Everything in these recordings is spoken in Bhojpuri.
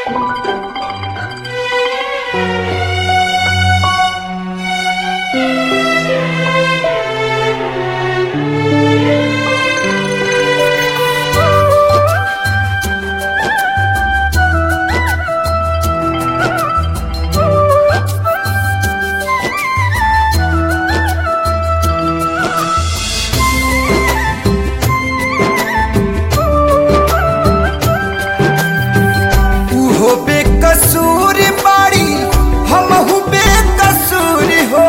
उहो बेकसूर बाड़ी हमहू बेकसूर हो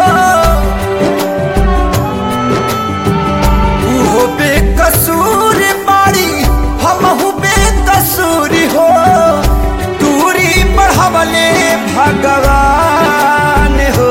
उहो बेकसूर बाड़ी हमहू बेकसूर हो दूरी बढ़वले भगवान हो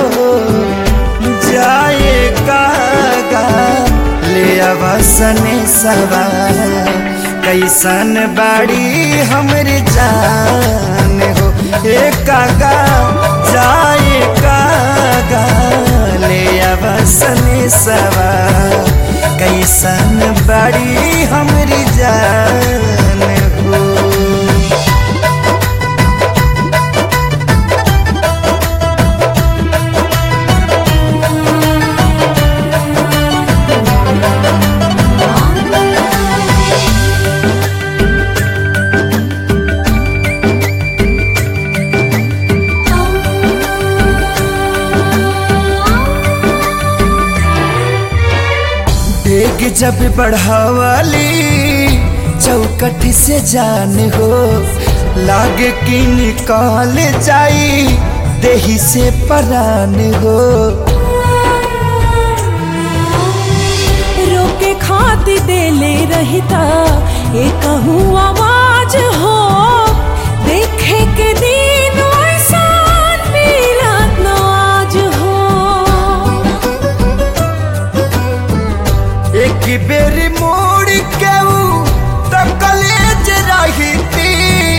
जाए कागा ले अवसन सवार कैसन बाड़ी हमर जान हो ए कागा जाए कागा ले अवसन सवार कैसन बाड़ी हमर जान हो डेग जब बढ़ावाली चौकट से जान हो लागे कि निकाल जाई देही से परान हो रोके खाती देले रहता एक आवाज हो देखे के दिन ऐसा मिलत न आज हो एक बेर मोड़ के ऊ तो कलेज रही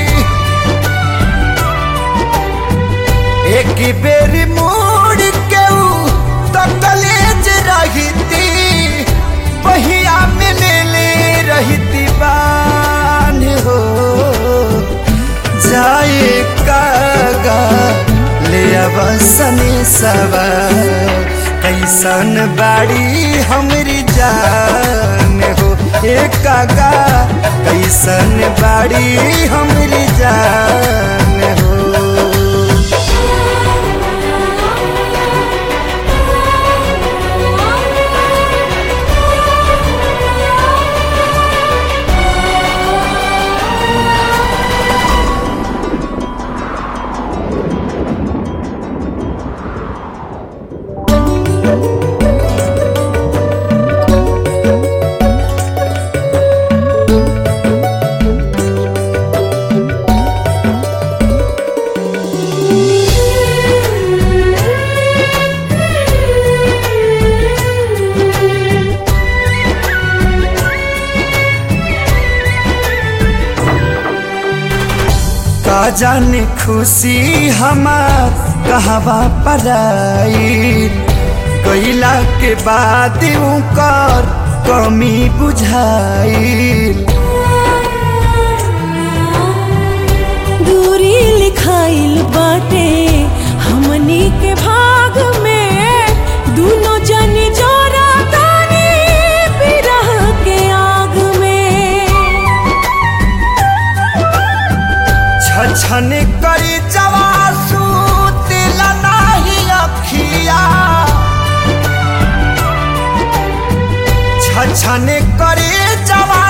एक बेर मोड़ के ऊ तो कलेज रही बहिया में ले ले रहती बान हो जाए कागा ले अवसने सवार कैसन बाड़ी हमरी जान हो ए कागा कैसन बाड़ी हमरी जान हो का जाने खुशी हमार कहवा पराई गईला के बाद कर कमी बुझाई दूरी लिखाइल बाटे हमनी के भाग में दोनों जन जोरा तानी बिरह के आग में छछन करी जवासू दिल नाही अखिया छछन करी जवा